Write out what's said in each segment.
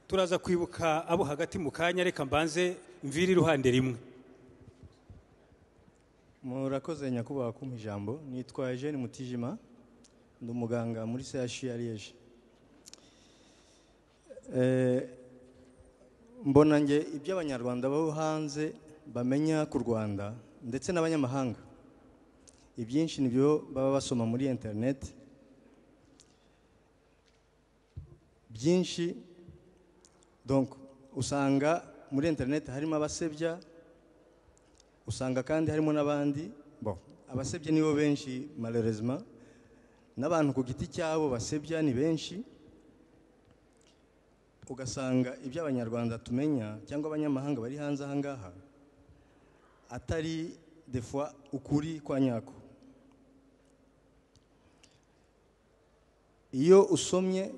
turaza kwibuka abo hagati mu kanya reka mbanze mvire iruhande rimwe murakoze nyakubahwa kumpa ijambo nitwa Eugene mutijima ndi umuganga muri CHU ya Liège Eh, mbona nge ibyo abanyarwanda bo hanze bamenya ku rwanda ndetse n'abanyamahanga ibyinshi nibyo baba basoma muri interineti byinshi donc usanga muri interineti harimo abasebya usanga kandi harimo n'abandi bon abasebya nibo benshi malheureusement n'abantu ku giti cyabo basebya ni benshi ugasanga ibyo abanyarwanda tumenya cyangwa abanyamahanga bari hanze aha ngaha atari defa ukuri kwa nyako iyo usomye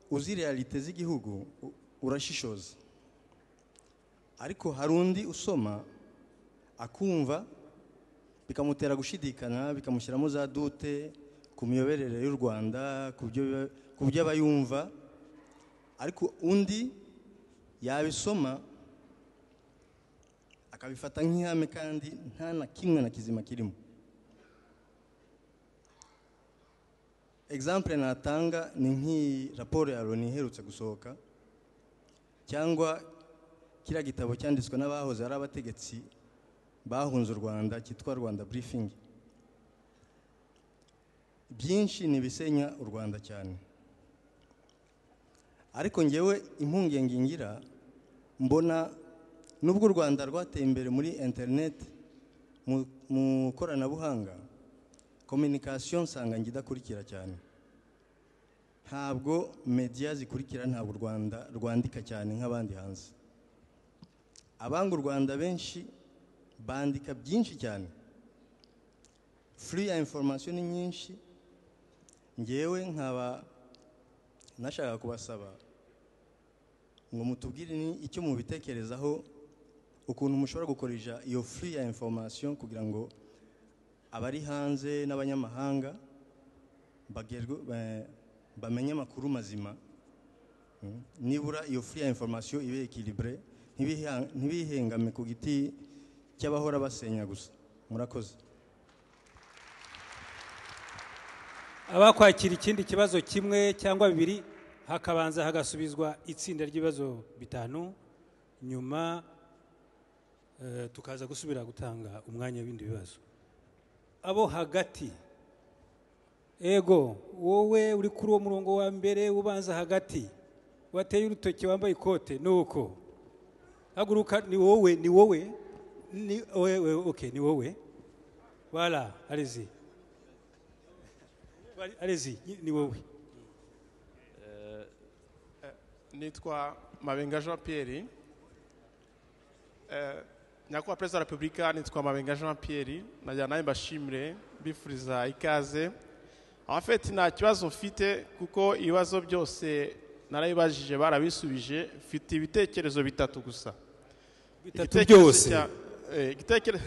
uzi realite z'igihugu u- urashishoza ariko hari undi usoma akumva bikamutera gushidikana bikamushyiramo za dute ku miyoborere y'u rwanda ku byo- ku byo aba yumva ariko undi yabisoma akabifata nk'ihame kandi nta na kimwe na kizima kirimo egizample natanga ni nk'iyi raporo ya loni iherutse gusohoka cyangwa kiriya gitabo cyanditswe n'abahoze ari abategetsi bahunze u rwanda cyitwa rwanda briefing byinshi ni ibisenya u rwanda cyane ariko ngewe impungenge ngira mbona nubwo u rwanda rwateye imbere muri interineti mu- mu koranabuhanga kominikasiyo nsanga njye idakurikira cyane ntabwo mediya zikurikira ntabwo u rwanda rwandika cyane nk'abandi hanze abanga u rwanda benshi bandika byinshi cyane furi ya inforomasiyo ni nyinshi ngewe nkaba nashakaga kubasaba ngo mutubwire ni icyo mubitekerezaho ukuntu mushobora gukoresha iyo furi ya information kugira ngo abari hanze n'abanyamahanga bagerwe ba- bamenye amakuru mazima Mm. nibura iyo furi ya information ibe ekilibure ntibihengame ku giti cy'abahora basenya gusa murakoze abakwakira ikindi kibazo kimwe cyangwa bibiri hakabanza hagasubizwa itsinda ry'ibibazo bitanu nyuma eh, tukaza gusubira gutanga umwanya w'ibindi bibazo abo hagati ego wowe uri kuri uwo murongo wa mbere ubanza hagati wateye urutoki wambaye ikote ni uko haguruka ni wowe ni wowe ni wowe okay ni wowe wala arizi arizi ni wowe nitwa mabenga jean pierre Eh, nyakubahwa perezida wa repubulika nitwa mabenga jean pierre nagira nawe mbashimire mbifuriza ikaze abafite nta kibazo mfite kuko ibibazo byose narabibajije barabisubije mfite ibitekerezo bitatu gusa bitatu Igitekerezo byose cya- eh, igitekere-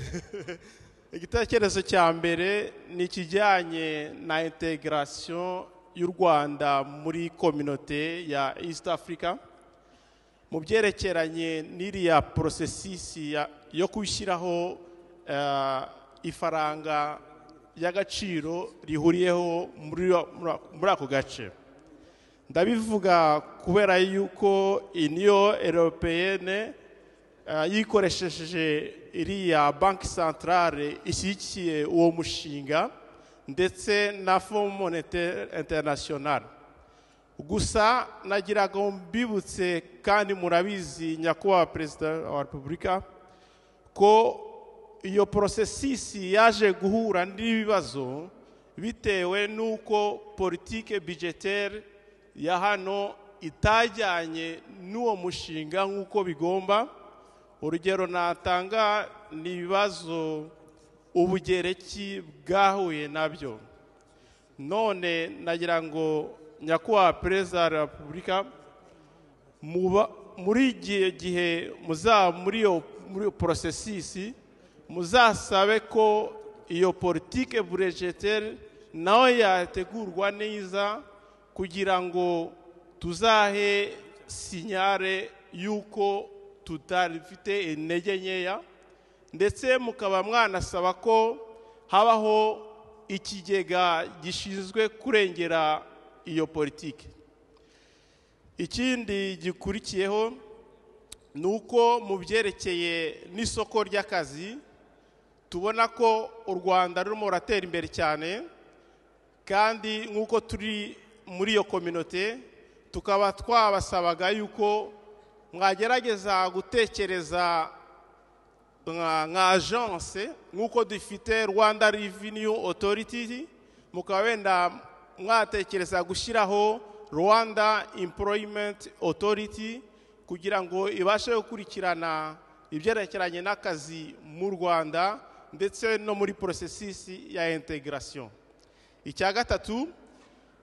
igitekerezo cya mbere ni ikijyanye na integration y'u rwanda muri kominote ya east africa mu byerekeranye n'iriya porosesisi ya- yo gushyiraho eh, ifaranga y'agaciro rihuriyeho muri muri- muri ako gace ndabivuga kubera yuko iniyo europeyene yikoresheje iriya banki santarare ishyigikiye uwo mushinga ndetse na fond monetaire international gusa nagira ngo mbibutse kandi murabizi nyakubahwa perezida wa repubulika ko iyo porosesisi yaje guhura n'ibibazo bitewe n'uko politike budgetaire ya hano itajyanye n'uwo mushinga nk'uko bigomba urugero natanga ni ibibazo ubugereki bwahuye nabyo none nagira ngo nyakubahwa perezida wa repubulika muba- muri igihe gihe muzaba muri iyo muri iyo porosesisi muzasabe ko iyo politike burejetere nayo yategurwa neza kugira ngo tuzahe sinyare y'uko tutarifite intege nkeya ndetse mukaba mwanasaba ko habaho ikigega gishinzwe kurengera iyo politiki ikindi gikurikiyeho ni uko mu byerekeye n'isoko ry'akazi tubona ko u rwanda rurimo ruratera imbere cyane kandi nk'uko turi muri iyo kominote tukaba twabasabaga yuko mwagerageza gutekereza nka agence nk'uko dufite rwanda revenu otoriti mukaba wenda mwatekereza gushyiraho rwanda employment otoriti kugira ngo ibashe gukurikirana ibyerekeranye n'akazi mu rwanda ndetse no muri porosesisi ya integarasiyo icya gatatu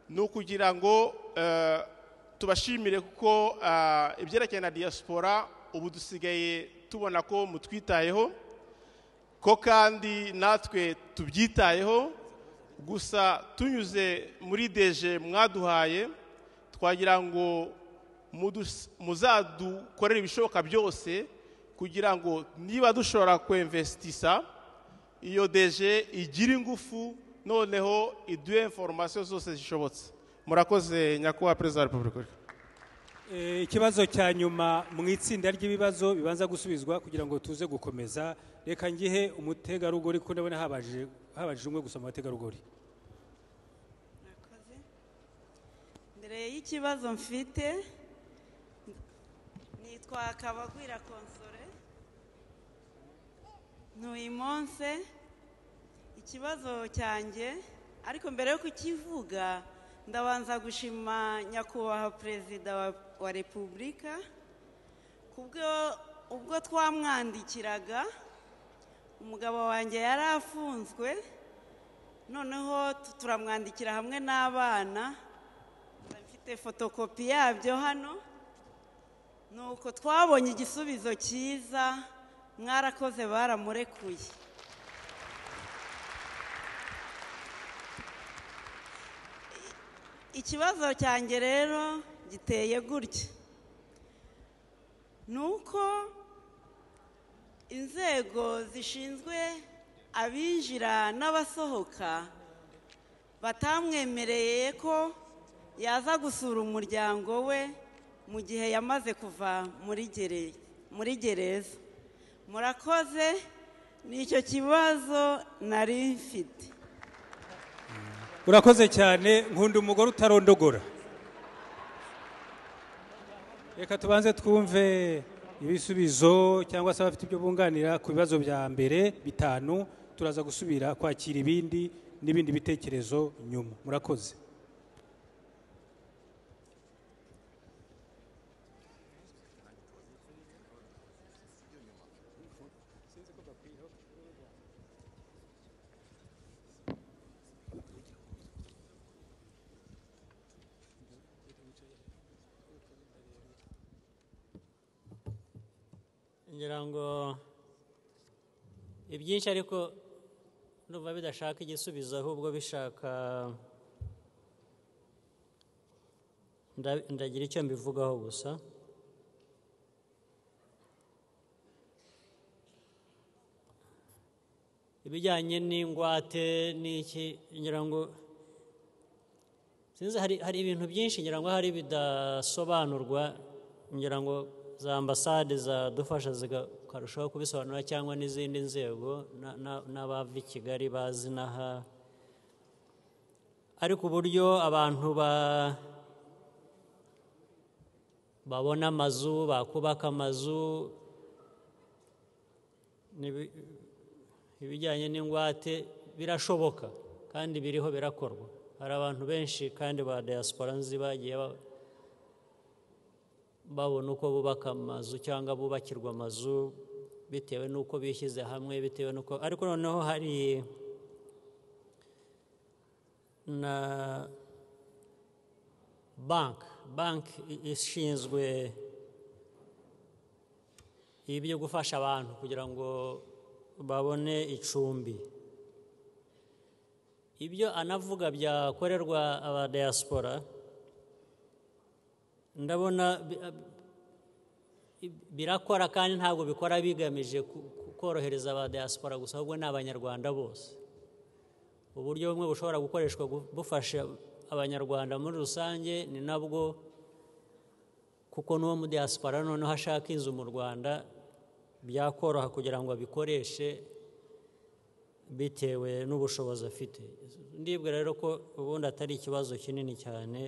ni ukugira ngo eh, tubashimire kuko eh, ibyerekeranye na diaspora ubu dusigaye tubona ko mutwitayeho ko kandi natwe tubyitayeho gusa tunyuze muri deje mwaduhaye twagira ngo mudus- muzadukorere ibishoboka byose kugira ngo niba dushobora kwemvesitisa iyo deje igira ingufu noneho iduhe informasiyo zose zishobotse murakoze nyakubahwa perezida wa repubulika Eh, ikibazo cya nyuma mu itsinda ry'ibibazo bibanza gusubizwa kugira ngo tuze gukomeza reka ngihe umutegarugori ko ndabona habajije habajije umwe gusa mu bategarugori Murakoze. mbere y'ikibazo mfite nitwa kabagwira konsore ntuye imonse ikibazo cyanjye ariko mbere yo kukivuga ndabanza gushima nyakubahwa perezida wa- wa repubulika kubwo ubwo twamwandikiraga umugabo wanjye yari afunzwe noneho tu- turamwandikira hamwe n'abana mfite fotokopi yabyo hano nuko twabonye igisubizo cyiza mwarakoze baramurekuye I- ikibazo cyanjye rero giteye gutya ni uko inzego zishinzwe abinjira n'abasohoka batamwemereye ko yaza gusura umuryango we mu gihe yamaze kuva muri gere- muri gereza murakoze ni icyo kibazo nari mfite urakoze cyane nkunda umugore utarondogora reka tubanze twumve ibisubizo cyangwa se abafite ibyo bunganira ku bibazo bya mbere bitanu turaza gusubira kwakira ibindi n'ibindi bitekerezo nyuma murakoze ngira ngo ibyinshi ariko numva bidashaka igisubizo ahubwo bishaka nda- ndagira icyo mbivugaho gusa ibijyanye n'ingwate n'iki ngira ngo sinzi hari, hari ibintu byinshi ngira ngo hari bidasobanurwa ngira ngo za ambasade zadufasha zikarushaho kubisobanura cyangwa n'izindi nzego na- na- n'abava i kigali bazi n'aha ariko uburyo abantu ba babona amazu bakubaka amazu n'ibi- ibijyanye n'ingwate birashoboka kandi biriho birakorwa hari abantu benshi kandi ba diaspora nzi bagiye ba- babona uko bubaka amazu cyangwa bubakirwa amazu bitewe n'uko bishyize hamwe bitewe n'uko ariko noneho hari na banki banki i- ishinzwe ibi byo gufasha abantu kugira ngo babone icumbi ibyo anavuga byakorerwa abadiyasipora ndabona bi- bi- birakora kandi ntabwo bikora bigamije ku- ku- korohereza aba diaspora gusa ahubwo ni abanyarwanda bose uburyo bumwe bushobora gukoreshwa gu- bufasha abanyarwanda muri rusange ni nabwo kuko n'uwo muri diaspora noneho ashaka inzu mu rwanda byakoroha kugira ngo abikoreshe bitewe n'ubushobozi afite ndibwira rero ko ubundi atari ikibazo kinini cyane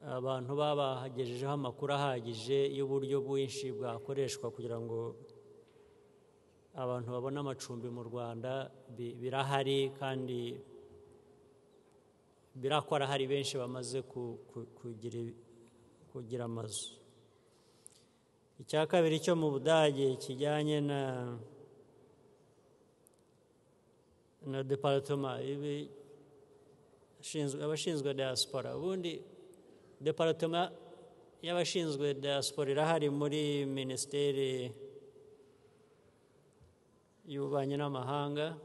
abantu baba bagejejeho amakuru ahagije y'uburyo bwinshi bwakoreshwa kugira ngo abantu babone amacumbi mu rwanda bi- birahari kandi birakora hari benshi bamaze ku- ku- kugira- kugira amazu icya kabiri cyo mu budage kijyanye na na deparitoma ibi ashinzwe- abashinzwe diaspora ubundi deparitoma y'abashinzwe diaspora irahari muri minisiteri y'ububanyi n'amahanga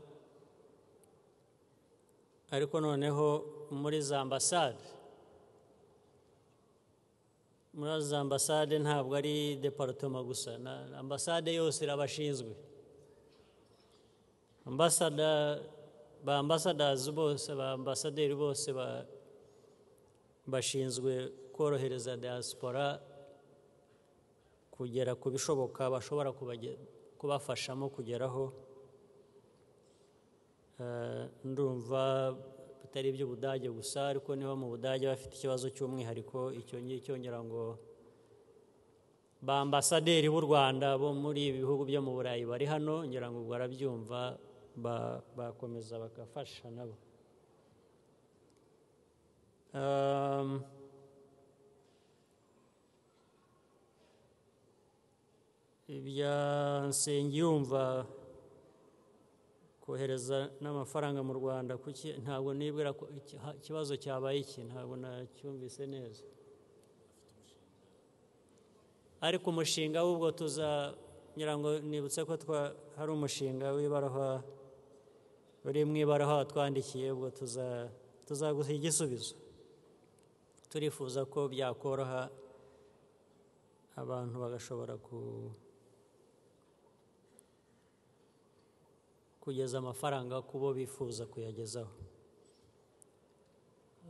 ariko noneho muri za ambasade muri za ambasade ntabwo ari deparitoma gusa na ambasade yose irabashinzwe ambasada ba ambasadazi bose ba ambasaderi bose ba- bashinzwe korohereza diaspora kugera ku bishoboka bashobora kubage- kubafashamo kugeraho Eh, ndumva bitari iby'ubudage gusa ariko niba mu budage bafite ikibazo cy'umwihariko icyo ngicyo ngira ngo ba ambasaderi b'u rwanda bo muri ibi bihugu byo mu burayi bari hano ngira ngo ubwo barabyumva ba- bakomeza bagafasha nabo Um, ibya nsengiyumva kohereza n'amafaranga mu rwanda kuki ntabwo nibwira ko iki- ha- ikibazo cyabaye iki ntabwo nacyumvise neza ariko umushinga w'ubwo tuza ngira ngo nibutse ko twa- hari umushinga w'ibarahwa uri mu ibarahwa watwandikiye ubwo tuza- tuzaguha igisubizo turifuza ko byakoroha abantu bagashobora ku kugeza amafaranga ku bo bifuza kuyagezaho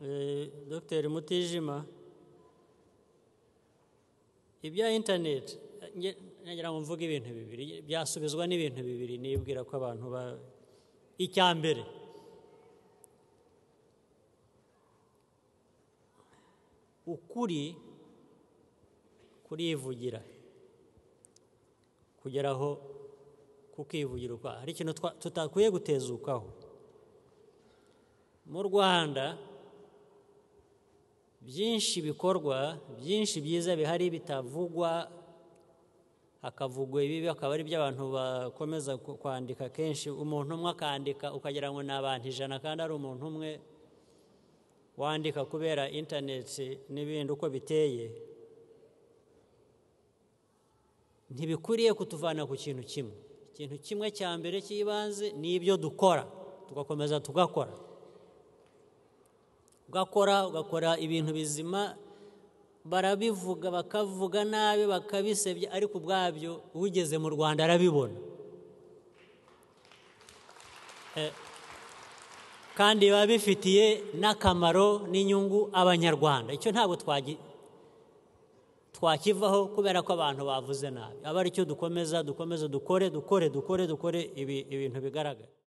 Eh, dr mutijima ibya interineti nagira ngo mvuge ibintu bibiri byasubizwa n'ibintu bibiri nibwira ko abantu ba icya mbere ukuri kurivugira kugeraho kukivugira ukwaho hari ikintu twa- tutakwiye gutezukaho mu rwanda byinshi bikorwa byinshi byiza bihari bitavugwa hakavugwa ibibi akaba ari byo abantu bakomeza ku- kwandika kenshi umuntu umwe akandika ukagira ngo ni abantu ijana kandi ari umuntu umwe wandika kubera interineti n'ibindi uko biteye ntibikwiriye kutuvana ku kintu kimwe ikintu kimwe cya mbere cy'ibanze ni ibyo dukora tugakomeza tugakora ugakora ugakora ibintu bizima barabivuga bakavuga nabi bakabisebya ariko ubwabyo ugeze mu rwanda arabibona Eh, kandi biba bifitiye n'akamaro n'inyungu abanyarwanda icyo ntabwo twagi- twakivaho kubera ko abantu bavuze nabi aba aricyo dukomeza dukomeze dukore dukore dukore dukore ibi- ibintu bigaragara